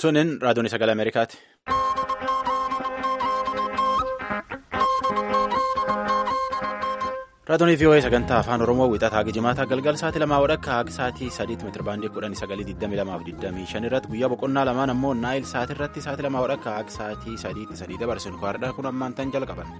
Sunin raadiyoon sagalee Ameerikaati. Raadiyoon VOA sagantaa afaan Oromoo wixataa Gijimaataa galgal sa'aatii lamaa wadhakka haga sa'aatii sadiitti meetira baandii kudhanii sagalii digdamii lamaa fi digdamii shan irratti guyyaa boqonnaa lamaan ammoo naayil sa'aatii irratti sa'aatii lamaa wadhakka haga sa'aatii sadiitti sadii dabarsin kwaadhaa kun ammaan tan jalqaban.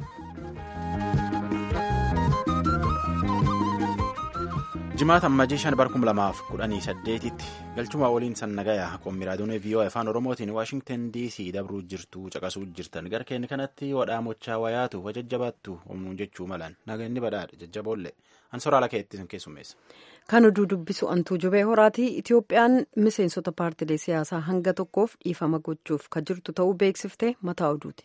jimaata ammajii shan barkum lamaaf kudhanii saddeetitti galchuma waliin san nagayaa qommii raadiyoon VOA afaan oromootiin waashingtan dc dabruu jirtu caqasuu jirtan gara keenya kanatti wadhaamochaa wayaatu wajajjabaattu humnuun jechuu malan naganni badhaadha jajjaboollee ansoraala keetti keessummeessa. kan oduu dubbisu antuu jubee horaatii itiyoophiyaan miseensota paartilee siyaasaa hanga tokkoof dhiifama gochuuf ka jirtu ta'uu beeksiftee mataa oduuti.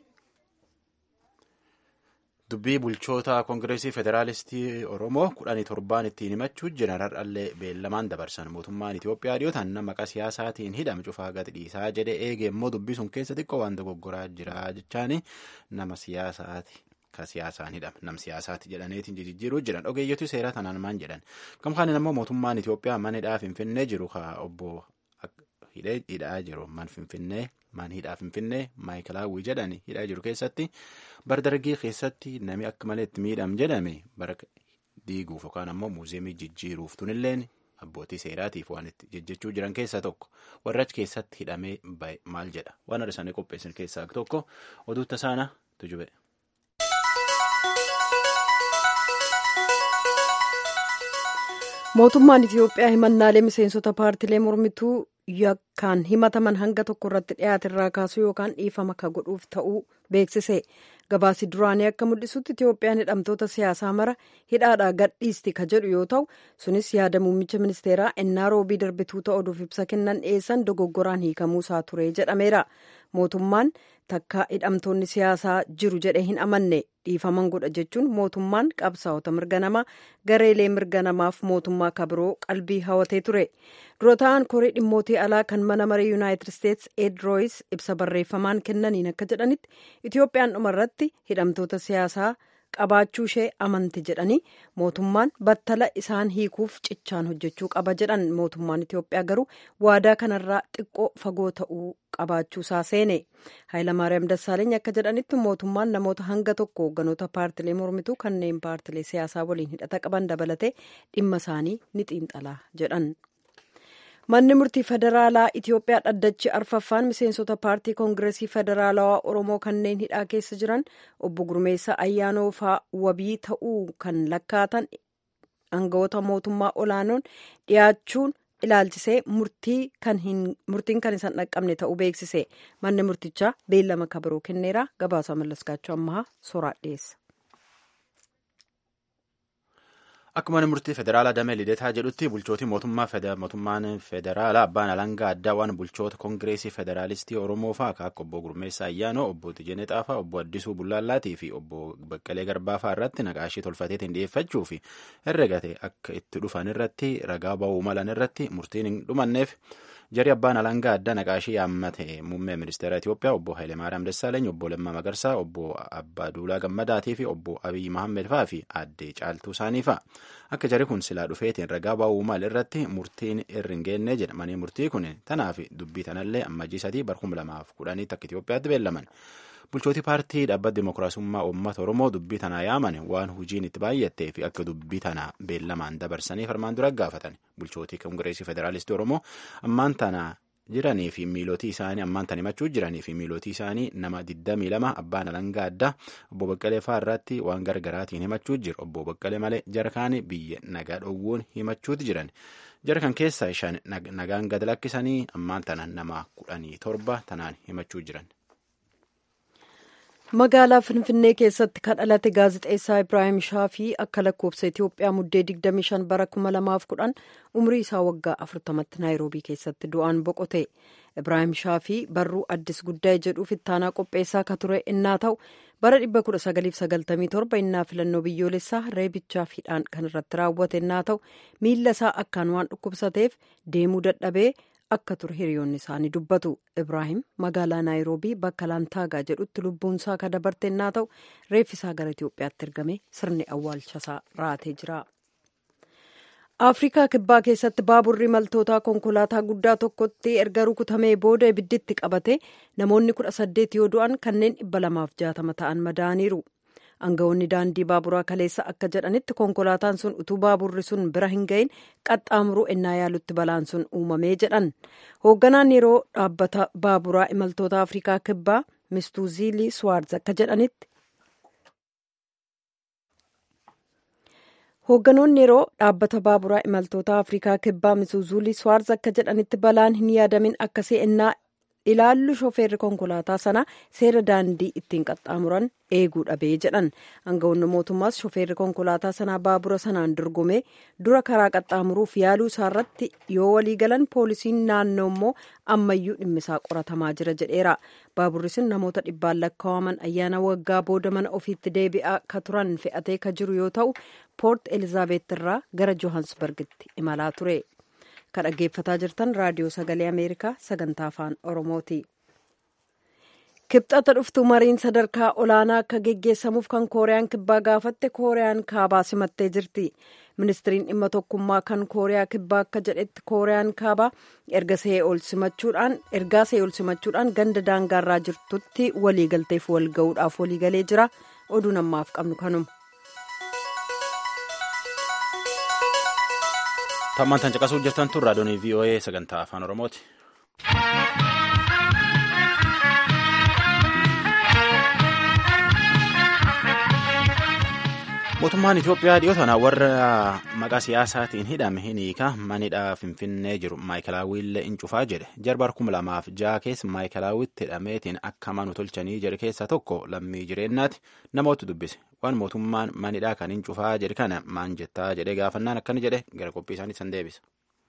dubbii bulchoota koongireesii federaalistii oromoo kudhanii torbaan ittiin himachuu jiran har'allee beellamaan dabarsan mootummaan itiyoophiyaa dhiyootaan nama maqaa siyaasaatiin hidhame cufaa gadi dhiisaa jedhe eege immoo dubbii sun keessa xiqqoo waan dogoggoraa jira jechaani nama siyaasaati ka siyaasaan hidhame nam siyaasaati jedhaneetiin jijjiiruu jiran ogeeyyotu seeraa tanaan maan jedhan gamkaanin ammoo mootummaan itiyoophiyaa mana hidhaa finfinnee jiru ka obbo hidhaa jiru man finfinnee man hidhaa finfinnee maayikalaawwii jedhani hidhaa jiru keessatti bara dargii keessatti nami akka malee itti miidham jedhame bara diiguuf yookaan ammoo muuziyeemii jijjiiruuf tunilleen abbootii seeraatiif waan itti jejjechuu jiran keessaa tokko warra achi keessatti hidhamee bahe maal jedha waan adda isaanii qopheessan keessaa tokko oduu tasaana tujube. mootummaan itiyoophiyaa himannaalee miseensota paartilee mormituu yakkaan himataman hanga tokko irratti dhiyaate irraa kaasuu yookaan dhiifama ka godhuuf ta'uu beeksise gabaasi duraanii akka mul'isutti itiyoophiyaan hidhamtoota siyaasaa mara hidhaadhaa gadhiisti ka jedhu yoo ta'u sunis yaada muummicha ministeeraa ennaa roobii darbituu ta'uuf ibsa kennan dhiyeessan dogoggoraan hiikamuu isaa ture jedhameera mootummaan takka hidhamtoonni siyaasaa jiru jedhee hin amanne dhiifaman godha jechuun mootummaan qabsaa'ota mirga namaa gareelee mirga namaaf mootummaa kabiroo qalbii hawatee ture dura ta'an koree dhimmootii alaa kan mana maree yuunaayitid isteetsi ed rooyis ibsa barreeffamaan kennaniin akka jedhanitti itiyoophiyaan dhumarratti hidhamtoota siyaasaa qabaachuu ishee amanti jedhanii mootummaan battala isaan hiikuuf cichaan hojjechuu qaba jedhan mootummaan itiyoophiyaa garuu waadaa kanarraa xiqqoo fagoo ta'uu qabaachuu isaa seene haayilamaariyaam dassaaleeny akka jedhanitti mootummaan namoota hanga tokko hoogganoota paartilee mormituu kanneen paartilee siyaasaa waliin hidhata qaban dabalatee dhimma isaanii ni xiinxalaa jedhan. manni murtii federaalaa itiyoophiyaa dhaddachi arfaffaan miseensota paartii koongireesii federaalawaa oromoo kanneen hidhaa keessa jiran obbo gurmeessa ayyaanoo faa wabii ta'uu kan lakkaatan aangawoota mootummaa olaanoon dhiyaachuun ilaalchisee murtiin kan isaan dhaqqabne ta'uu beeksise manni murtichaa beellama kabiroo kenneera gabaasa mallaskaachuu ammaa soraa dhiyeessa. Akka mana murtii federaalaa damee lideetaa jedhutti bulchootii mootummaan federaalaa abbaan alangaa addaa waan bulchoota koongireesii federaalistii oromoo fa'aa akka obbo Gurmeessaa Ayyaanoo obbo Tijjanii Xaafaa obbo Addisuu Bullaallaatii fi obbo Baqqalee Garbaa fa'aa irratti naqaashii tolfateetiin dhiyeeffachuu fi herregate akka itti dhufan irratti ragaa ba'uu malan irratti murtiin hin dhumanneef jari abbaan alangaa addaa naqaashii yaammate muummee ministeera Itiyoophiyaa obbo Hayilemaariyaam Dassaaleeny obbo Lammaa Magarsaa obbo Abbaa Duulaa Gammadaatii fi obbo Abiyyi Mahammed fa'aa fi addee Caaltuu isaanii fa'a. Akka jari kun silaa dhufeetiin ragaa ba'uu mal irratti murtiin irri hin geenne jedha. Manni murtii kun tanaaf dubbii tanallee ammajii sadii barkum lamaaf kudhaniitti akka Itiyoophiyaatti beellaman. Bulchootii paartii dhaabbata Dimookiraasummaa Uummata Oromoo dubbii tanaa yaaman waan hojiin itti baay'attee fi akka dubbii tanaa beellamaan dabarsanii farmaan dura gaafatan. Bulchootii Koongireesii Federaalistii Oromoo ammaan tanaa jiranii fi miilootii isaanii ammaan tan himachuu jiranii fi miilootii isaanii nama 22 abbaan alangaa addaa obbo Baqqalee fa'aa irratti waan gargaraatiin himachuu jiru. Obbo Baqqalee malee jara kaanii biyya nagaa dhowwuun himachuuti jiran. Jara kan keessaa shan nagaan gad lakkisanii ammaan tana nama kudhanii torba tanaan himachuu jiran. magaalaa finfinnee keessatti kan dhalate gaazexeessaa ibraahim shaafii akka lakkoofsa itiyoophiyaa muddee 25 bara 2010 umrii isaa waggaa 40tti naayiroobii keessatti du'aan boqote ibraahim shaafii barruu addis guddaa'e jedhuuf ittaanaa qopheessaa ka ture innaa ta'u bara 1997 innaa filannoo biyyoolessaa reebichaaf hidhaan kan irratti raawwate innaa ta'u miilla isaa akkaan waan dhukkubsateef deemuu dadhabee akka ture hiriyoonni isaanii dubbatu ibraahim magaalaa naayiroobii bakka laantaagaa jedhutti lubbuunsaa ka dabarte innaa ta'u reeffisaa gara itiyoophiyaatti ergame sirni awwaalchasaa raatee jira afrikaa kibbaa keessatti baaburri imaltootaa konkolaataa guddaa tokkotti erga rukutamee booda ibidditti qabate namoonni kudha saddeet yoo du'an kanneen dhibba lamaaf jaatama ta'an madaaniiru aangawoonni daandii baaburaa kaleessa akka jedhanitti konkolaataan sun utuu baaburri sun bira hin gahin qaxxaamuruu ennaa yaalutti balaan sun uumamee jedhan hoogganaan yeroo dhaabbata baaburaa imaltoota afrikaa kibbaa mistuuziilii swaarz akka jedhanitti hoogganoonni yeroo dhaabbata baaburaa imaltoota afrikaa kibbaa misuuzuulii swaarz akka jedhanitti balaan hin yaadamin akkasii ennaa ilaallu shofeerri konkolaataa sana seera daandii ittiin qaxxaamuran eeguu dhabee jedhan aangawoonni mootummaas shofeerri konkolaataa sanaa baabura sanaan dorgomee dura karaa qaxxaamuruuf yaaluu isaarratti yoo walii galan poolisiin naannoo immoo ammayyuu dhimmisaa qoratamaa jira jedheera baaburri sun namoota dhibbaan lakkaa'aman ayyaana waggaa booda mana ofiitti deebi'aa ka turan fe'atee ka jiru yoo ta'u poort elizaabeet irraa gara johansbargitti imalaa ture. kan dhaggeeffataa jirtan raadiyoo sagalee ameerikaa sagantaa afaan oromooti kibxata dhuftu mariin sadarkaa olaanaa akka geggeessamuuf kan kooriyaan kibbaa gaafatte kooriyaan kaabaa simattee jirti ministiriin dhimma tokkummaa kan kooriyaa kibbaa akka jedhetti kooriyaan kaabaa erga see'ool simachuudhaan ergaa see'ool simachuudhaan ganda daangaarraa jirtutti waliigalteef walga'uudhaaf waliigalee jira oduun ammaaf qabnu kanuma. Tammaan tan caqasuu jirtan tun raadiyoon VOA sagantaa afaan Oromooti. Mootummaan Itoophiyaa dhiyoo tana warra maqaa siyaasaatiin hidhame hin hiika manidhaa Finfinnee jiru Maayikelaawwiillee in cufaa jedhe jarbar kuma lamaaf ja'a keessa Maayikelaawwitti hidhameetiin akka manu tolchanii jedhe keessaa tokko lammii jireenyaati namoota dubbise waan mootummaan manidhaa kan hin cufaa jedhe kana maan jettaa jedhee gaafannaan akkana jedhe gara qophii isaanii san deebisa.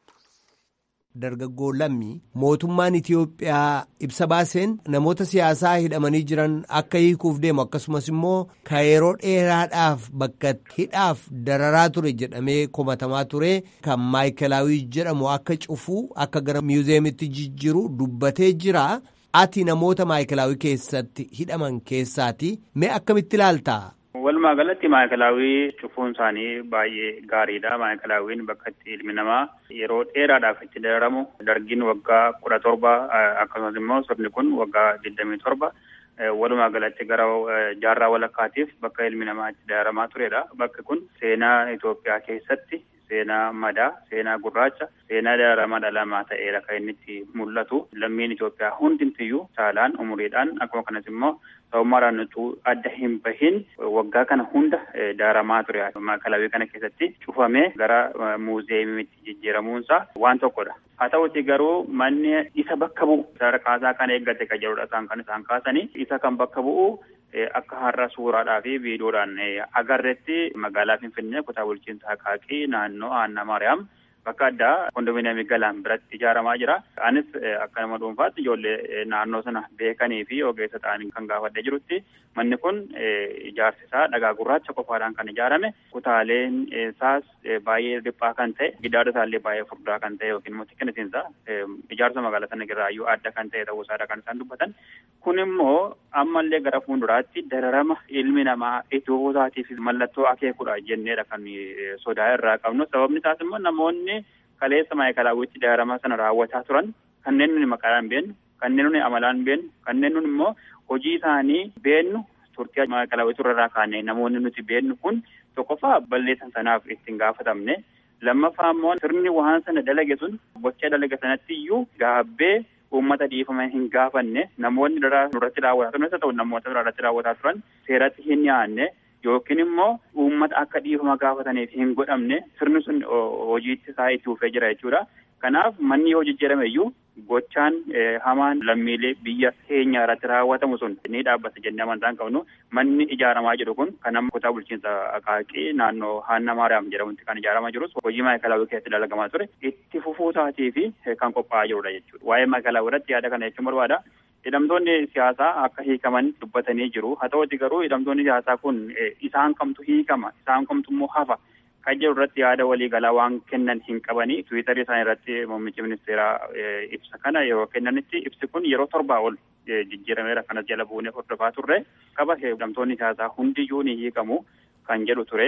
Dargaggoo lammii mootummaan Itiyoophiyaa ibsa baaseen namoota siyaasaa hidhamanii jiran akka hiikuuf deemu akkasumas immoo ka yeroo dheeraadhaaf bakka hidhaaf dararaa ture jedhamee komatamaa ture kan maayikelaawii jedhamu akka cufuu akka gara miuzeemitti jijjiiru dubbatee jira. Ati namoota maayikelaawii keessatti hidhaman keessaati mee akkamitti ilaalta? Walumaa galatti maayikelaawii cufuun isaanii baay'ee gaariidha. Maayikilaawiin bakka itti ilmi namaa yeroo dheeraadhaaf itti dararamu dargiin waggaa kudha torba akkasumas immoo sirni kun waggaa digdamii torba walumaa galatti gara jaarraa walakkaatiif bakka ilmi namaa itti dararamaa turedha. Bakki kun seenaa Itoophiyaa keessatti seenaa madaa, seenaa gurraacha, seenaa dararamaa dhalamaa ta'eera kan inni itti mul'atu. Lammiin Itoophiyaa hundumtiyyuu saalaan umuriidhaan akkuma kanas immoo sabummaadhaan utuu adda hin bahin waggaa kana hunda dararamaa ture. Maayikelaawii kana keessatti cufamee gara muuzeemiitti jijjiiramuunsaa waan tokkodha. Haa ta'uti garuu manni isa bakka bu'u sadarkaasaa kan eeggate kan jedhudha isaan kan isaan kaasanii isa kan bakka bu'u akka har'a suuraadhaa fi viidiyoodhaan agarretti magaalaa Finfinnee kutaa bulchiinsa Haqaaqii naannoo Aanna Maariyaam bakka addaa kondominiyeemii galaan biratti ijaaramaa jira. Anis akka nama dhuunfaatti ijoollee naannoo sana beekanii fi ogeessa ta'anii kan gaafadhee jirutti manni kun ijaarsi isaa dhagaa gurraacha qofaadhaan kan ijaarame kutaaleen isaas baay'ee dhiphaa kan ta'e gidaara isaallee baay'ee furdaa kan ta'e yookiin immoo xiqqinisiinsa ijaarsa magaalaa sana irraayyuu adda kan ta'e ta'uu isaadha kan isaan dubbatan. Kun immoo ammallee gara fuulduraatti dararama ilmi namaa iddoo isaatiif mallattoo akeekudha jenneedha kan sodaa irraa qabnu. Sababni isaas immoo namoonni kaleessa maayikelaawwitti dararama sana raawwataa turan kanneen nuni maqaadhaan beennu, kanneen nuni amalaan beennu, kanneen nuni immoo hojii isaanii beennu turtii maayikelaawwitu irraa kaane namoonni nuti beennu kun tokkoffaa balleessan sanaaf ittiin gaafatamne lammaffaa immoo sirni waan sana dalage sun gocha dalage sanatti iyyuu gaabbee uummata dhiifama hin gaafanne namoonni nurratti raawwataa turan isa ta'u namoota biraarratti raawwataa turan seeratti hin dhiyaanne yookiin immoo uummata akka dhiifama gaafataniif hin godhamne sirni sun hojiitti isaa itti fufee jira jechuudha. Kanaaf manni yoo jijjiirame iyyuu gochaan hamaan lammiilee biyya keenya irratti raawwatamu sun ni dhaabbata jennee amantaan qabnu manni ijaaramaa jiru kun kan amma kutaa bulchiinsa Haqaaqii naannoo Haanna Maariyaam jedhamutti kan ijaaramaa jirus hojii maayikelaawwii keessatti dalagamaa ture itti fufuu isaatii fi kan qophaa'aa jirudha jechuudha. Waa'ee maayikelaawwii irratti yaada kana jechuun barbaada. Hidhamtoonni siyaasaa akka hiikaman dubbatanii jiru. Haa ta'uti garuu hidhamtoonni siyaasaa kun isaan kamtu hiikama, isaan kamtu immoo hafa. Kan jedhu irratti yaada waliigalaa waan kennan hin qabanii tiwiitarii isaanii irratti muummichi ministeeraa ibsa kana yeroo kennanitti ibsi kun yeroo torbaa ol jijjiirameera kanas jala buunee hordofaa turre qaba hidhamtoonni siyaasaa hundiyyuu ni hiikamu kan jedhu ture.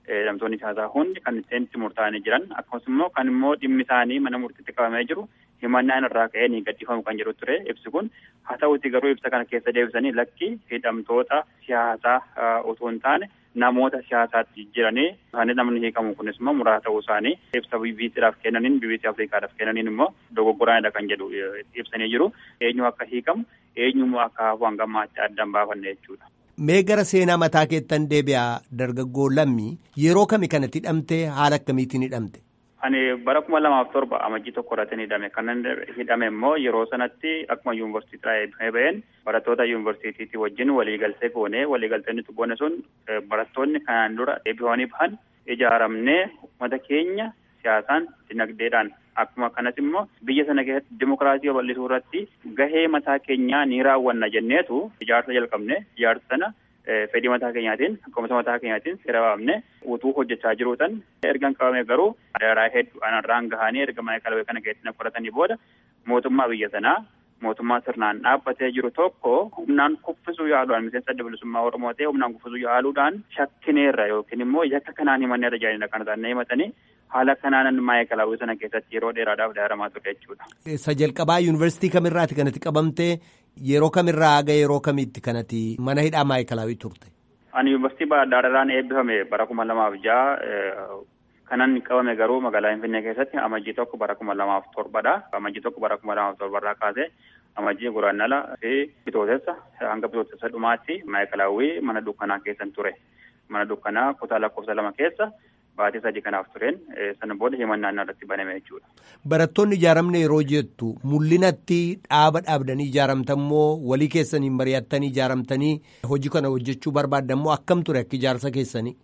hidhamtoonni siyaasaa hundi kan itti murtaa'anii jiran akkasumas immoo kan immoo dhimmi isaanii mana murtiitti qabamee jiru himannaan irraa ka'ee ni gadhiifamu kan jedhu ture ibsi kun haa ta'uti garuu ibsa kana keessa deebisanii lakki hidhamtoota siyaasaa otoo hin taane namoota siyaasaatti jijjiiranii isaanii namni hiikamu kunis immoo muraasa ta'uu isaanii ibsa BBCdhaaf kennaniin BBC Afrikaadhaaf kennaniin immoo dogoggoraanidha kan jedhu ibsanii jiru eenyu akka hiikamu eenyummoo akka hafu hangammaatti addaan baafanne jechuudha. Mee gara seenaa mataa keettan deebi'aa dargaggoo lammii yeroo kami kanatti hidhamte haala akkamiitiin hidhamte? Ani bara kuma lamaaf torba amajjii tokko irratti hidhame. Kan hidhame immoo yeroo sanatti akkuma yuunivarsiitiidhaa eebbifamee baheen barattoota yuunivarsiitiitii wajjin waliigaltee goone waliigaltee nuti goone sun barattoonni kanaan dura eebbifamanii bahan ijaaramnee uummata keenya siyaasaan dinagdeedhaan akkuma kanas immoo biyya sana keessatti dimokiraasii babal'isuu irratti gahee mataa keenyaa ni raawwanna jenneetu ijaarsa jalqabne ijaarsa sana fedhii mataa keenyaatiin akkasumas mataa keenyaatiin seera baafne utuu hojjechaa jiruutan ergan qabame garuu daraa hedduu anarraan gahanii erga maayikalawee kana keessatti fudhatanii booda mootummaa biyya sanaa mootummaa sirnaan dhaabbatee jiru tokko humnaan kuffisuu yaaluudhaan miseensa adda bilisummaa oromoo ta'e humnaan kuffisuu yaaluudhaan shakkineerra yookiin immoo yakka kanaan himannee tajaajila kana isaanii himatanii haala kanaan maayikalawee sana keessatti yeroo dheeraadhaaf daaramaa ture jechuudha. Isa jalqabaa yuunivarsiitii kamirraati kanatti qabamtee yeroo kamirraa haga yeroo kamitti kanatti mana hidhaa maayikalawii turte? Ani yuunivarsiitii Baadaarraan eebbifame bara kuma lamaaf ja'a kanan qabame garuu magaalaa Finfinnee keessatti amajjii tokko bara kuma lamaaf torbadha. Amajjii tokko bara kuma lamaaf torbarraa kaasee amajjii guraannala fi bitootessa hanga bitootessa dhumaatti maayikalawii mana dukkanaa keessan ture. Mana dukkanaa kutaa lakkoofsa lama keessa baatii sadii kanaaf tureen sana booda himannaan irratti baname jechuudha. Barattoonni ijaaramne yeroo jettu mul'inatti dhaaba dhaabdanii ijaaramtammoo walii keessaniin mari'attanii ijaaramtanii hojii kana hojjechuu barbaadammoo akkam ture akka ijaarsa keessanii?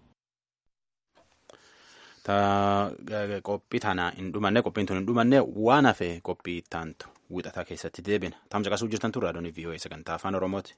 Qophii tana hin dhumanne qophiin tun hin dhumanne waan hafe qophii ittaantu wixataa keessatti deebina. Taamsa qasuu jirtan turre adoonii VOA sagantaa afaan Oromooti.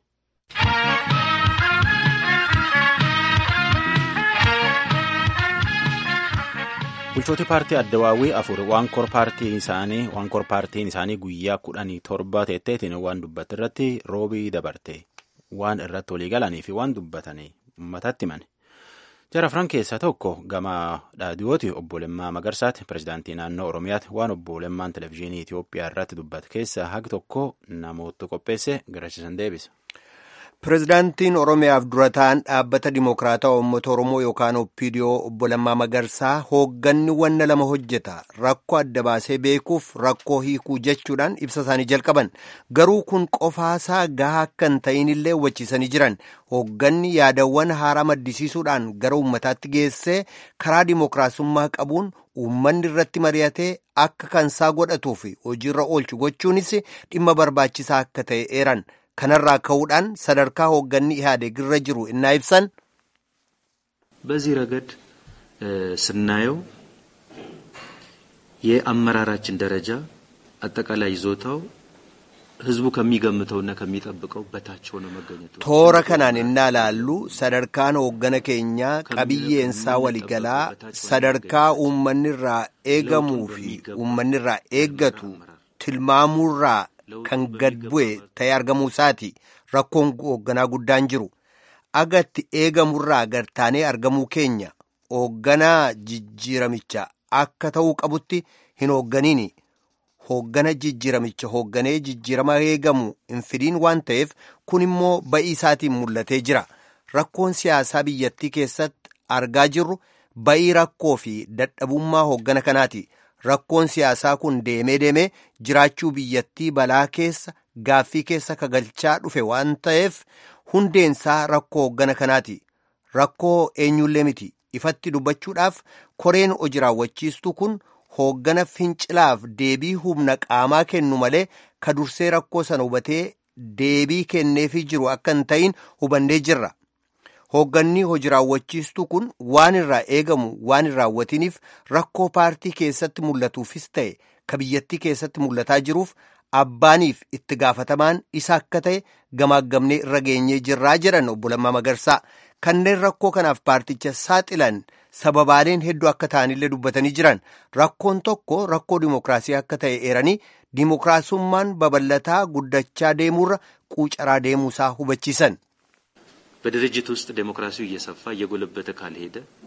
bulchooti paartii addawaawii afur waan kor paartiin isaanii waan kor paartiin isaanii guyyaa kudhanii torba teetteetiin waan dubbate irratti roobii dabarte waan irratti walii galanii fi waan dubbatanii uummatatti himani. jara afran keessaa tokko gama dhaadiyooti obbo Lemmaa Magarsaati pirezidaantii naannoo Oromiyaati waan obbo Lemmaan televizyiinii Itoophiyaa irratti dubbate keessaa hagi tokko namoota qopheesse garasiisan deebisa. Pireezidaantiin Oromiyaaf dura ta'an dhaabbata Dimokiraataa Uummata Oromoo yookaan Oppiidiyoo obbo Lammaa Magarsaa hoogganni wanna lama hojjeta rakkoo adda baasee beekuuf rakkoo hiikuu jechuudhaan ibsa isaanii jalqaban garuu kun qofaasaa gahaa akka hin ta'inillee hubachiisanii jiran hoogganni yaadawwan haaraa maddisiisuudhaan gara uummataatti geessee karaa dimokiraasummaa qabuun uummanni irratti mari'atee akka kansaa godhatuu fi hojiirra oolchu gochuunis dhimma barbaachisaa akka ta'e eeran. kanarraa ka'uudhaan sadarkaa hoogganni ኢህአዴግ irra jiru እና ibsan በዚህ ረገድ ስናየው የአመራራችን ደረጃ አጠቃላይ ይዞታው ህዝቡ ከሚገምተውና ከሚጠብቀው በታች ሆኖ መገኘቱ toora kanaan innaa laallu sadarkaan hooggana keenyaa qabiyyeensaa waligalaa sadarkaa uummanirraa eegamuu fi uummanirraa eeggatu tilmaamuurraa kan gad bu'e ta'ee argamuu isaati rakkoon hoogganaa guddaan jiru agatti eegamurraa gartaanee argamuu keenya hoogganaa jijjiiramicha akka ta'uu qabutti hin hoogganiini hooggana jijjiiramicha hoogganee jijjiirama eegamu hin fidiin waan ta'eef kun immoo ba'ii isaatiin mul'atee jira rakkoon siyaasaa biyyattii keessatti argaa jirru ba'ii rakkoo fi dadhabummaa hooggana kanaati. rakkoon siyaasaa kun deemee deemee jiraachuu biyyattii balaa keessa gaaffii keessa kagalchaa dhufe waan ta'eef hundeensaa rakkoo hooggana kanaati rakkoo eenyullee miti ifatti dubbachuudhaaf koreen hojii raawwachiistuu kun hooggana fincilaaf deebii humna qaamaa kennu malee ka dursee rakkoo sana hubatee deebii kenneefii jiru akka hin ta'in hubannee jirra. hoogganni hojii raawwachiistuu kun waan irraa eegamu waan hin raawwatiniif rakkoo paartii keessatti mul'atuufis ta'e ka biyyattii keessatti mul'ataa jiruuf abbaaniif itti gaafatamaan isa akka ta'e gamaaggamnee irra geenyee jirraa jedhan obbo Lammaa Magarsaa kanneen rakkoo kanaaf paarticha saaxilan sababaaleen hedduu akka ta'anillee dubbatanii jiran rakkoon tokko rakkoo dimokiraasii akka ta'e eeranii dimokiraasummaan babal'ataa guddachaa deemuurra quucaraa deemuusaa hubachiisan. በድርጅት ውስጥ ዴሞክራሲው እየሰፋ እየጎለበተ ካልሄደ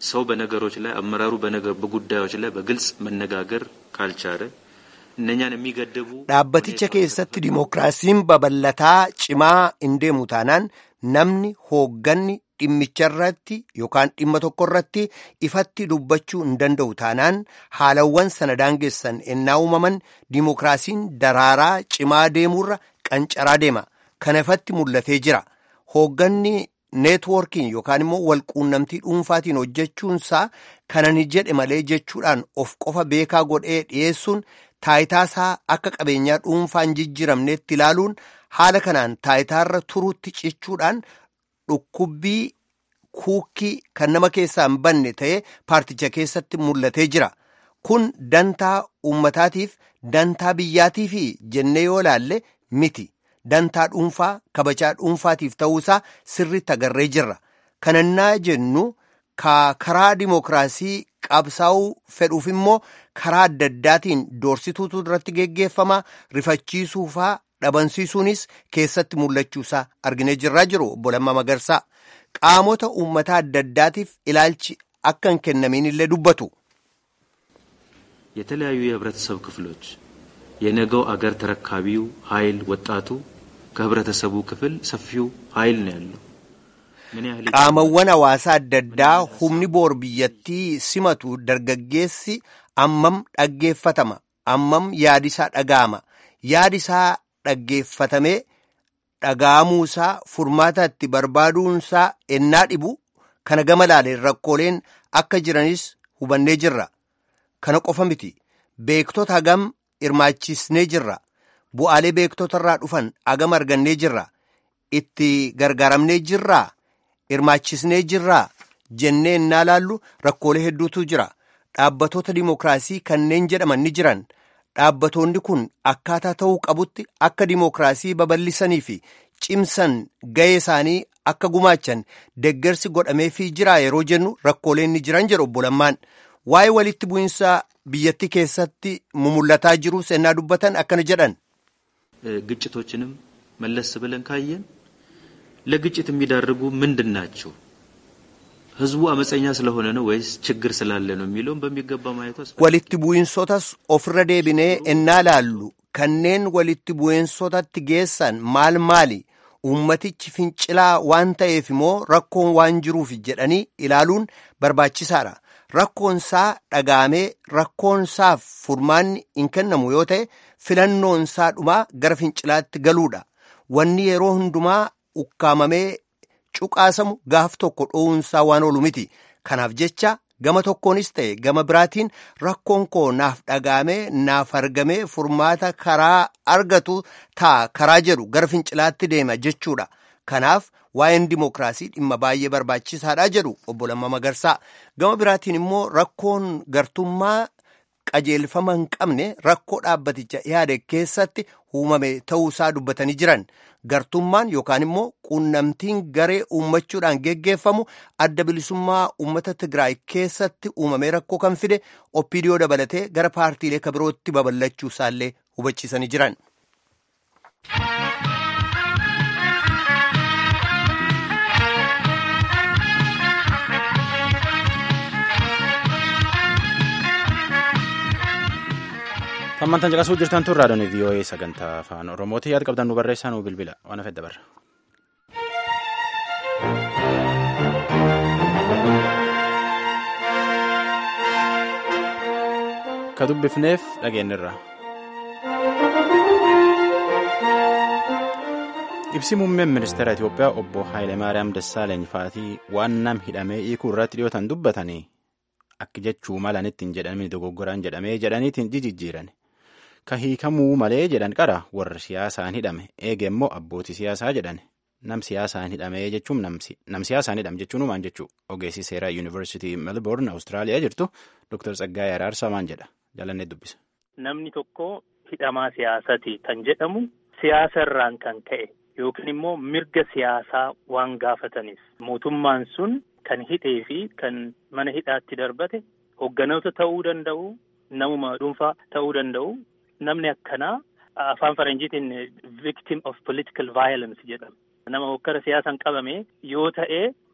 ሰው በነገሮች ላይ አመራሩ በጉዳዮች ላይ በግልጽ መነጋገር ካልቻለ እነኛን የሚገድቡ dhaabbaticha keessatti dimookiraasiin babal'ataa cimaa hin deemu taanaan namni hoogganni dhimmicha irratti yookaan dhimma tokko irratti ifatti dubbachuu hin danda'u taanaan haalawwan sana daangessan ennaa uumaman dimookiraasiin daraaraa cimaa deemuurra qancaraa deema kana ifatti mul'atee jira hoogganni neetwoorkiin yookaan immoo walquunnamtii dhuunfaatiin hojjechuunsaa kanan jedhe malee jechuudhaan of qofa beekaa godhee dhiyeessuun taayitaasaa akka qabeenyaa dhuunfaan jijjiramneetti ilaaluun haala kanaan taayitaarra turuutti cichuudhaan dhukkubbii kuukkii kan nama keessaa hin banne ta'ee paarticha keessatti mul'atee jira. Kun dantaa uummataatiif dantaa biyyaatiif jennee yoo laalle miti. Dantaa dhuunfaa kabajaa dhuunfaatiif ta'uusaa sirriitti agarree jirra. Kanannaa jennu karaa dimookiraasii qabsaa'uu fedhuuf immoo karaa adda addaatiin doorsituutu irratti geggeeffama rifachiisuufaa dhabamsiisuunis keessatti mul'achuusaa arginee jirraa jiru obbo Lammaa Magarsaa qaamota uummataa adda addaatiif ilaalchi akka hin kennamin illee dubbatu. የተለያዩ የህብረተሰብ ክፍሎች የነገው አገር ተረካቢው ኃይል ወጣቱ ከህብረተሰቡ ክፍል ሰፊው ኃይል ነው ያለው። qaamawwan hawaasaa adda addaa humni boor biyyattii simatu dargaggeessi ammam dhaggeeffatama ammam yaadisaa dhaga'ama yaadisaa dhaggeeffatamee dhaga'amuusaa furmaata itti barbaaduunsaa ennaa dhibu kana gama laaleen rakkooleen akka jiranis hubannee jirra kana qofa miti beektota hagam hirmaachisnee jirra bu'aalee beektota irraa dhufan hagam argannee jirra itti gargaaramnee jirraa hirmaachisnee jirraa jennee ennaa laallu rakkoolee hedduutu jira dhaabbatoota dimookiraasii kanneen jedhaman ni jiran dhaabbatoonni kun akkaataa ta'uu qabutti akka dimookiraasii babal'isanii fi cimsan ga'ee isaanii akka gumaachan deggersi godhameefii jira yeroo jennu rakkooleen ni jiran jedhu obbo Lammaan waa'ee walitti bu'insa biyyattii keessatti mumullataa jiru sennaa dubbatan akkana jedhan. ግጭቶችንም መለስ ብለን ካየን ለግጭት የሚዳርጉ ምንድን ናቸው? ህዝቡ አመፀኛ ስለሆነ ነው ወይስ ችግር ስላለ ነው የሚለውን በሚገባ ማየቱ walitti bu'insotas ofirra deebinee ennaa laallu kanneen walitti bu'insotatti geessan maal maali ummatichi fincilaa waan ta'eef immoo rakkoon waan jiruuf jedhanii ilaaluun barbaachisaadha rakkoonsaa dhagaamee rakkoonsaaf furmaanni hin kennamu yoo ta'e filannoonsaa dhumaa gara fincilaatti galuudha wanni yeroo hundumaa ukkaamamee cuqaasamu gaaf tokko dhoowunsaa waan oolu miti kanaaf jecha gama tokkoonis ta'e gama biraatiin rakkoon koo naaf dhagaamee naaf argamee furmaata karaa argatu ta'a karaa jedhu gara fincilaatti deema jechuudha kanaaf waa'een dimookiraasii dhimma baay'ee barbaachisaadha jedhu obbo Lammaa Magarsaa gama biraatiin immoo rakkoon gartummaa qajeelfama hin qabne rakkoo dhaabbaticha yaade keessatti uumame ta'uusaa dubbatanii jiran gartummaan yookaan immoo quunnamtiin garee uummachuudhaan geggeeffamu adda bilisummaa uummata Tigraay keessatti uumamee rakkoo kan fide oppiidiyoo dabalatee gara paartiilee kabirootti babal'achuu isaallee hubachiisanii jiran. Hammantan caqasuu jirtan tun raadiyoon VOA sagantaa afaan Oromooti yaada qabdan nu barreessaa nu bilbila waan hafedda barra. Ka dubbifneef dhageenyirra. Ibsi muummeen ministeera Itoophiyaa obbo Haayilemaariyaam Dassaaleeny faatii waan nam hidhamee hiikuu irratti dhiyootan dubbatanii akka jechuu malanitti hin jedhamin dogoggoraan jedhamee jedhaniitiin jijjiiran. Ka hiikamuu malee jedhan qara warra siyaasaan hidhame eege immoo abbootii siyaasaa jedhan nam siyaasaan hidhamee jechuun nam siyaasaan hidhame jechuun maan jechuu ogeessi seeraa yuunivarsiitii melbourne awustiraaliyaa jirtu Dr. Tsaggaayee Araarsaa maan jedha jalannee dubbisa. Namni tokko hidhamaa siyaasati kan jedhamu siyaasa irraan kan ka'e yookiin immoo mirga siyaasaa waan gaafataniif mootummaan sun kan hidhee fi kan mana hidhaatti darbate hogganoota ta'uu danda'u namuma dhuunfaa ta'uu danda'u. Namni akkanaa afaan faranjiitiin victim of political violence jedhama. Nama hokkara siyaasaan qabame yoo ta'e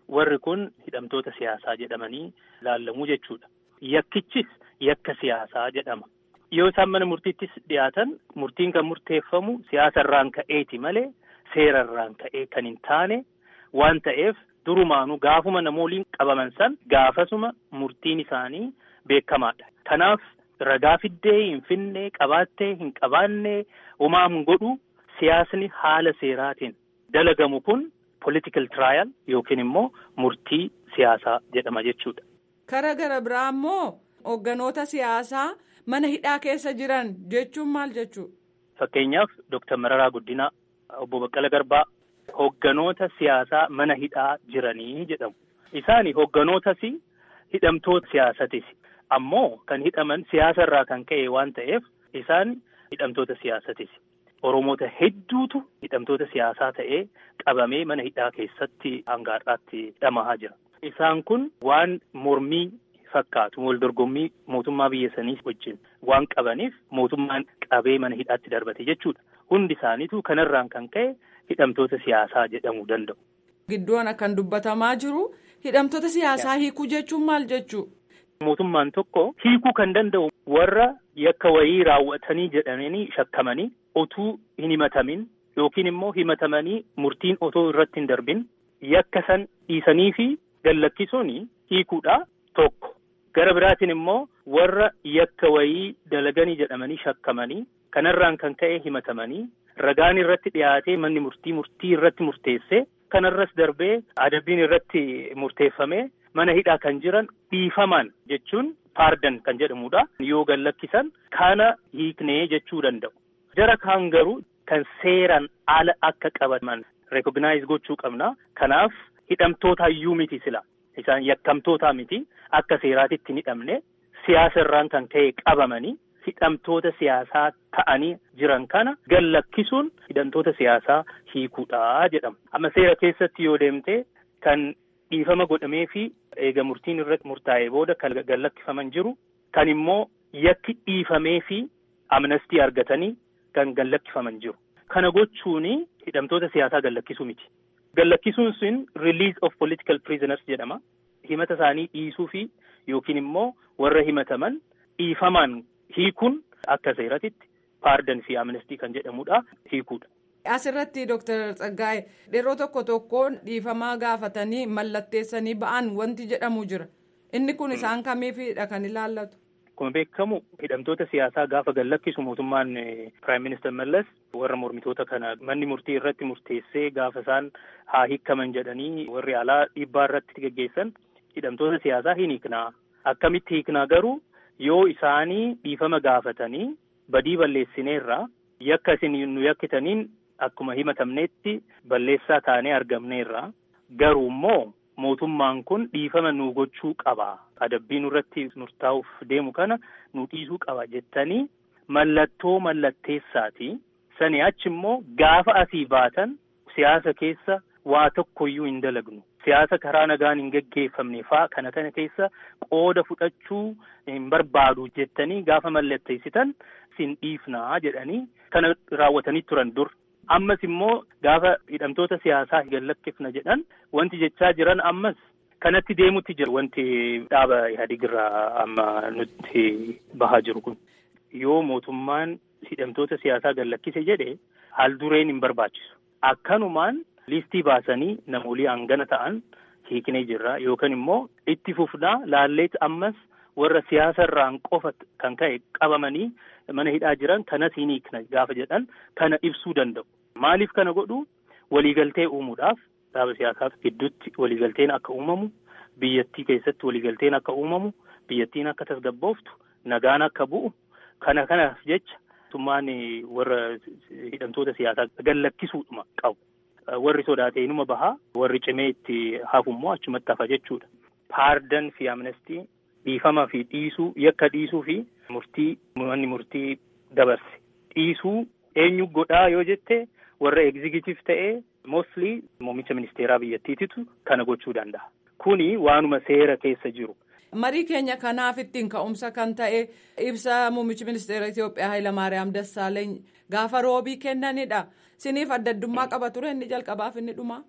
warri kun hidhamtoota siyaasaa jedhamanii laallamuu jechuudha. Yakkichis yakka siyaasaa jedhama. Yoo isaan mana murtiittis dhiyaatan murtiin kan murteeffamu siyaasa irraan ka'eeti malee seera irraan ka'ee kan hin taane waan ta'eef durumaanuu gaafuma namooliin qabaman san gaafasuma murtiin isaanii beekamaadha. Kanaaf ragaa fiddee hin finne qabaattee hin qabaanne homaa hin godhu siyaasni haala seeraatiin dalagamu kun political trial yookiin immoo murtii siyaasaa jedhama jechuudha. Kara gara biraa immoo hoogganoota siyaasaa mana hidhaa keessa jiran jechuun maal jechuudha? Fakkeenyaaf Dooktar Mararaa Guddinaa, Obbo Baqqala Garbaa hoogganoota siyaasaa mana hidhaa jiranii jedhamu. Isaan hoogganootas hidhamtoota siyaasatis. Ammoo kan hidhaman siyaasa irraa kan ka'e waan ta'eef isaan hidhamtoota siyaasatis. Oromoota hedduutu hidhamtoota siyaasaa ta'ee qabamee mana hidhaa keessatti hanga har'aatti hidhamaa jira. Isaan kun waan mormii fakkaatu wal dorgommii mootummaa biyya sanii wajjin waan qabaniif mootummaan qabee mana hidhaatti darbate jechuudha. Hundi isaaniitu kanarraan kan ka'e hidhamtoota siyaasaa jedhamuu danda'u. Gidduun kan dubbatamaa jiru hidhamtoota siyaasaa hiikuu jechuun maal jechuu? Mootummaan tokko hiikuu kan danda'u warra yakka wayii raawwatanii jedhamanii shakkamanii otuu hin himatamin yookiin immoo himatamanii murtiin otoo irratti hin darbin yakka san dhiisanii fi gallakkisuun hiikuudha tokko. Gara biraatiin immoo warra yakka wayii dalaganii jedhamanii shakkamanii kanarraan kan ka'e himatamanii ragaan irratti dhiyaatee manni murtii murtii irratti murteesse kanarras darbee adabbiin irratti murteeffame mana hidhaa kan jiran dhiifaman jechuun paardan kan jedhamudha. Yoo gallakkisan kana hiiknee jechuu danda'u. Jara kaan garuu kan seeraan ala akka qabaman rekognaayiz gochuu qabna. Kanaaf hidhamtoota iyyuu miti sila. Isaan yakkamtoota miti akka seeraatitti hin hidhamne siyaasa irraan kan ka'e qabamanii hidhamtoota siyaasaa ta'anii jiran kana gallakkisuun hidhamtoota siyaasaa hiikuudha jedhama. Amma seera keessatti yoo deemte kan dhiifama godhamee fi eega murtiin irratti murtaa'ee booda kan gallakkifaman jiru kan immoo yakki dhiifamee fi amnestii argatanii kan gallakkifaman jiru. Kana gochuun hidhamtoota siyaasaa gallakkisuu miti. Gallakkisuun sun release of political prisoners jedhama. Himata isaanii dhiisuu fi yookiin immoo warra himataman dhiifamaan hiikuun akka seeratitti paardan fi amnestii kan jedhamudha hiikuudha. Asirratti Dooktar Tsaggaa'e yeroo tokko tokkoon dhiifamaa gaafatanii mallatteessanii ba'an wanti jedhamu jira. Inni kun isaan kamiifidha kan ilaallatu? Akkuma beekamu hidhamtoota siyaasaa gaafa gallakkisu mootummaan Piraayim Minister Mallas warra mormitoota kana manni murtii irratti murteessee gaafa isaan haa hiikaman jedhanii warri alaa dhiibbaa irratti geggeessan hidhamtoota siyaasaa hin hiiknaa. Akkamitti hiiknaa garuu yoo isaanii dhiifama gaafatanii badii balleessineerraa yakka isin nu yakkitaniin akkuma himatamneetti balleessaa taanee argamneerra garuu immoo mootummaan kun dhiifama nu gochuu qaba adabbii nurratti murtaa'uuf deemu kana nu dhiisuu qaba jettanii mallattoo mallatteessaati sani achi immoo gaafa asii baatan siyaasa keessa waa tokkoyyuu hin dalagnu siyaasa karaa nagaan hin geggeeffamne faa kana kana keessa qooda fudhachuu hin barbaadu jettanii gaafa mallatteessitan sin dhiifnaa jedhanii kana raawwatanii turan dur. Ammas immoo gaafa hidhamtoota siyaasaa gallakkifna jedhan wanti jechaa jiran ammas kanatti deemutti jira wanti dhaaba Ihaadig irraa amma nutti bahaa jiru kun. Yoo mootummaan hidhamtoota siyaasaa gallakkise jedhe haal dureen hin barbaachisu. Akkanumaan liistii baasanii namoolii hangana ta'an hiiknee jirra yookaan immoo itti fufnaa laalleet ammas warra siyaasa irraan qofa kan ka'e qabamanii mana hidhaa jiran kanas hin hiikna gaafa jedhan kana ibsuu danda'u. Maaliif kana godhu waliigaltee uumuudhaaf dhaaba siyaasaa gidduutti waliigalteen akka uumamu biyyattii keessatti waliigalteen akka uumamu biyyattiin akka tasgabbooftu nagaan akka bu'u kana kanaaf jecha mootummaan warra hidhamtoota siyaasaa gallakkisuudhuma qabu. Warri sodaatee inuma bahaa warri cimee itti hafu immoo achumatti hafa jechuudha. Paardan fi amnestii dhiifama fi dhiisuu yakka dhiisuu fi murtii manni murtii dabarse dhiisuu eenyu godhaa yoo jette warra egzigitiif ta'ee mostly muummicha ministeeraa biyyattiititu kana gochuu danda'a. Kuni waanuma seera keessa jiru. Marii keenya kanaaf ittiin ka'umsa kan ta'e ibsa muummichi ministeera Itoophiyaa Hayilamaariyaam Dassaaleeny gaafa roobii kennanidha. Siniif adda addummaa qaba ture inni jalqabaaf inni dhumaa.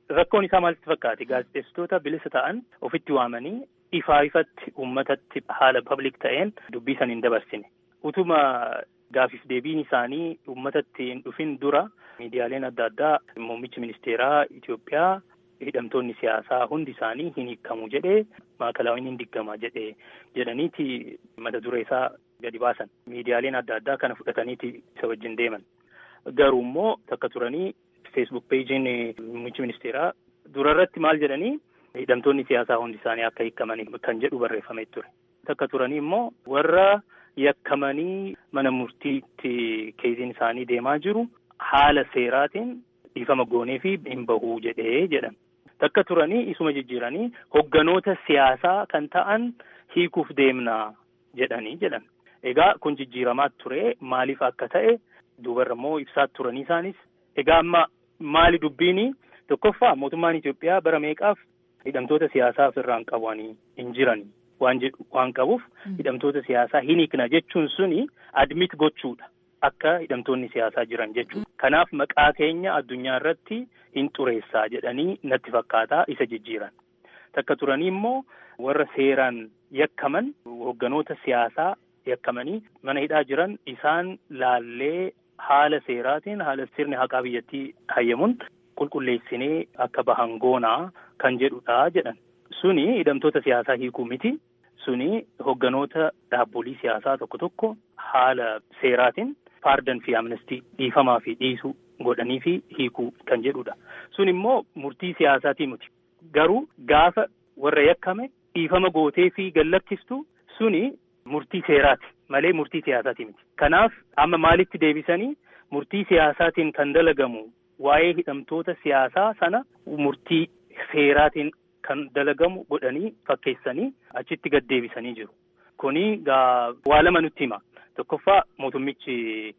rakkoon isaa maalitti fakkaate gaazexeessitoota bilisa ta'an ofitti waamanii ifaa ifatti uummatatti haala public ta'een dubbii san hin dabarsine utuma gaafiif deebiin isaanii uummatatti hin dhufin dura miidiyaaleen adda addaa muummichi ministeeraa Itoophiyaa hidhamtoonni siyaasaa hundi isaanii hin hiikamu jedhee maakalaawwan hin diggama jedhee jedhaniiti mata duree isaa gadi baasan miidiyaaleen adda addaa kana fudhataniiti isa wajjin deeman garuu immoo takka turanii feesbuuk peejiin muummichi ministeeraa durarratti maal jedhanii hidhamtoonni siyaasaa hundi isaanii akka hiikaman kan jedhu barreeffamee ture takka turanii immoo warra yakkamanii mana murtiitti keeziin isaanii deemaa jiru haala seeraatiin dhiifama goonee fi hin bahuu jedhee jedhan takka turanii isuma jijjiiranii hogganoota siyaasaa kan ta'an hiikuuf deemnaa jedhanii jedhan egaa kun jijjiiramaa ture maaliif akka ta'e duubarra immoo ibsaa turanii isaanis egaa amma maali dubbiini tokkoffaa mootummaan Itoophiyaa bara meeqaaf hidhamtoota siyaasaa ofirraan qabanii hin jiran waan jedhu waan qabuuf hidhamtoota siyaasaa hin hiikna jechuun suni admit gochuudha akka hidhamtoonni siyaasaa jiran jechuudha kanaaf maqaa keenya addunyaa irratti hin xureessaa jedhanii natti fakkaataa isa jijjiiran takka turanii immoo warra seeraan yakkaman hogganoota siyaasaa yakkamanii mana hidhaa jiran isaan laallee haala seeraatiin haala sirni haqaa biyyattii hayyamuun qulqulleessinee akka bahan goonaa kan jedhudha jedhan suni hidhamtoota siyaasaa hiikuu miti suni hogganoota dhaabbolii siyaasaa tokko tokko haala seeraatiin faardan fi amnestii dhiifamaa fi dhiisuu godhanii fi hiikuu kan jedhudha sun immoo murtii siyaasaatii miti garuu gaafa warra yakkame dhiifama gootee fi gallakkistu suni murtii seeraati malee murtii siyaasaati miti kanaaf amma maalitti deebisanii murtii siyaasaatiin kan dalagamu waa'ee hidhamtoota siyaasaa sana murtii seeraatiin kan dalagamu godhanii fakkeessanii achitti gad deebisanii jiru kuni gaa waa lama nutti hima tokkoffaa mootummichi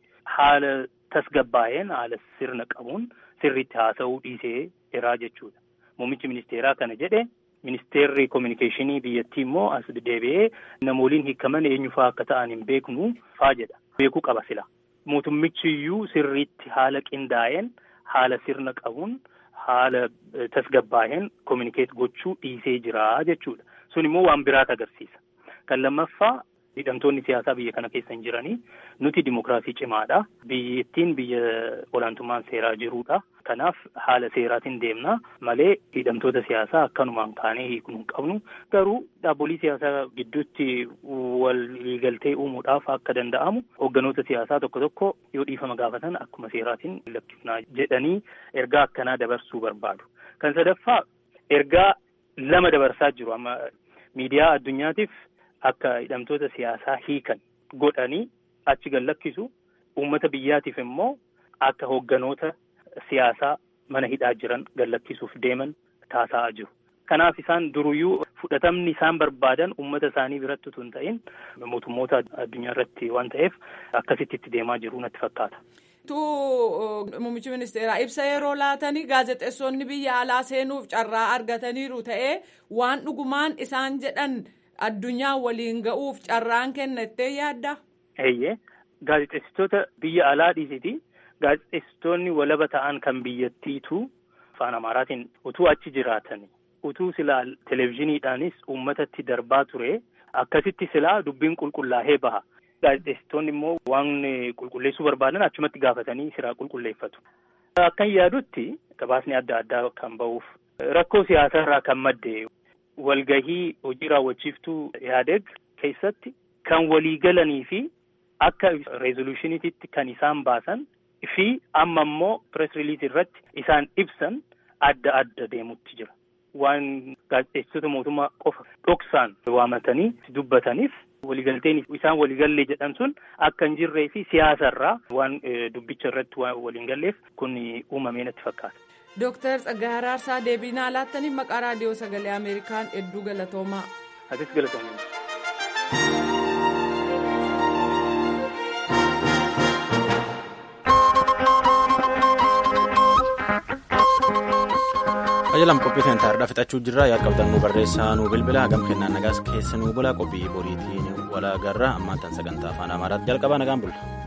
haala tasgabbaa'een haala sirna qabuun sirriitti haasa'uu dhiisee jiraa jechuudha muummichi ministeeraa kana jedhe ministeerri koominikeeshinii biyyattii immoo as deebi'ee namooliin hiikaman eenyufaa akka ta'an hin beeknu faa jedha beekuu qaba sila mootummichi iyyuu sirriitti haala qindaa'een haala sirna qabuun haala tasgabbaa'een koominikeet gochuu dhiisee jira jechuudha sun immoo waan biraat agarsiisa kan lammaffaa hidhamtoonni siyaasaa biyya kana keessa hin jiranii nuti dimokiraasii cimaadha biyyattiin biyya olaantummaan seeraa jiruudha kanaaf haala seeraatiin deemna malee hidhamtoota siyaasaa akkanumaan kaanee hiiknu hin qabnu garuu dhaabbolii siyaasaa gidduutti waliigaltee uumuudhaaf akka danda'amu hogganoota siyaasaa tokko tokko yoo dhiifama gaafatan akkuma seeraatiin lakkifnaa jedhanii ergaa akkanaa dabarsuu barbaadu kan sadaffaa ergaa lama dabarsaa jiru amma miidiyaa addunyaatiif akka hidhamtoota siyaasaa hiikan godhanii achi gallakkisu uummata biyyaatiif immoo akka hogganoota siyaasaa mana hidhaa jiran gallakkisuuf deeman taasa'aa jiru. Kanaaf isaan duruyyuu fudhatamni isaan barbaadan uummata isaanii biratti utuu hin ta'in mootummoota addunyaa irratti waan ta'eef akkasitti itti deemaa jiru natti fakkaata. tu muummichi ministeeraa ibsa yeroo laatanii gaazexeessonni biyya alaa seenuuf carraa argataniiru ta'ee waan dhugumaan isaan jedhan addunyaa waliin ga'uuf carraan kennattee yaadda. Eeyyee gaazexeessitoota biyya alaa dhiisiti gaazexeessitoonni walaba ta'an kan biyyattiitu afaan amaaraatiin utuu achi jiraatan utuu silaa televezyiiniidhaanis uummatatti darbaa ture akkasitti silaa dubbiin qulqullaa'ee baha. Gaazexeessitoonni immoo waan qulqulleessuu barbaadan achumatti gaafatanii siraa qulqulleeffatu. Akkan yaadutti gabaasni adda addaa kan ba'uuf rakkoo siyaasaa irraa kan madde walgahii hojii raawwachiiftuu yaadeg keessatti kan waliigalanii fi akka reezolushiniititti kan isaan baasan fi amma immoo pirees riliis irratti isaan ibsan adda adda deemutti jira. Waan gaazexeessitoota mootummaa qofa dhoksaan waamatanii dubbataniif waliigalteen isaan waliigallee jedhan sun akka hin jirree fi siyaasarraa waan dubbicha irratti waliin galleef kun uumamee natti fakkaata. Dooktar Tsaggaayee Araarsaa deebii naa laattanii maqaa raadiyoo sagalee Ameerikaan hedduu galatoomaa. Atis galatoomaa. Qajeelam qophii kan taa'aadhaa fixachuu jirra yaad qabdan nu barreessaa nu bilbila hagam kennaan nagaas keessa nu bula qophii boriitiin wal agarra ammaan tan sagantaa afaan amaaraatti jalqaba nagaan bulla.